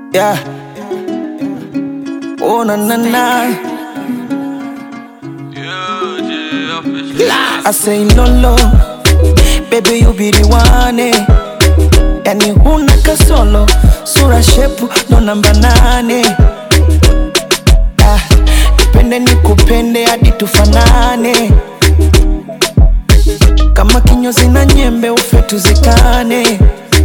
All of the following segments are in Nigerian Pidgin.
Yeah. Oh na na na. I say lolo, baby you be the one eh. Yani huna kasolo, sura shepu ndo namba nane. Ah, nipende nikupende hadi tufanane, kama kinyozi na nyembe ufe tuzikane.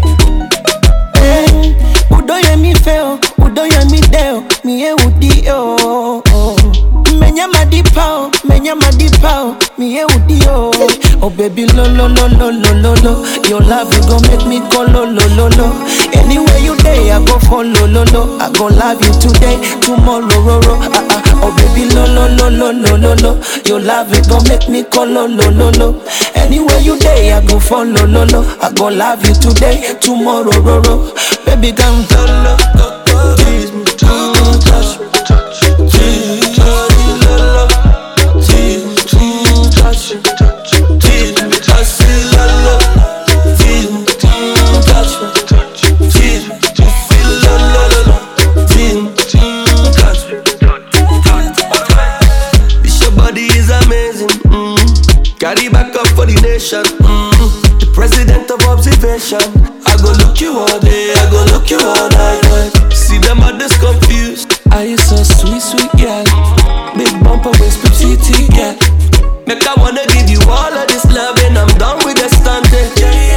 Eh, udoye mi feo, udoye mi deo, mie udio. Menya madipao, menya madipao, mie udio. Oh baby lo lo lo lo lo lo lo, your love you gon' make me go lo lo lo lo. Anywhere you day, I go follow lo lo. I gon' love you today, tomorrow ro ro. Ah ah. Oh baby lo lo lo lo lo lo lo, your love you gon' make me go lo lo lo lo. Anywhere you day, I go follow lo lo. I gon' love you today, tomorrow ro ro. Baby come lo lo lo lo, tease me, mm, touch me, tease me, lo lo, tease me, mm, touch me, tease me, I say lo lo, tease me, mm, touch me, tease me, I say lo lo lo lo, tease me, mm, touch me. This your body is amazing. Mm. Carry back up for the nation. Mm. The president of observation. I go look you all day, I go look you all night. See them others confused. Are you so sweet, sweet girl? Big bumper waist, petite girl. Make I wanna give you all of this love and I'm done with the stunting.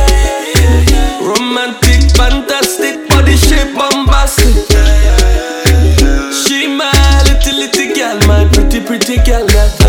Romantic, fantastic, body shape bombastic. She my little little girl, my pretty pretty girl. That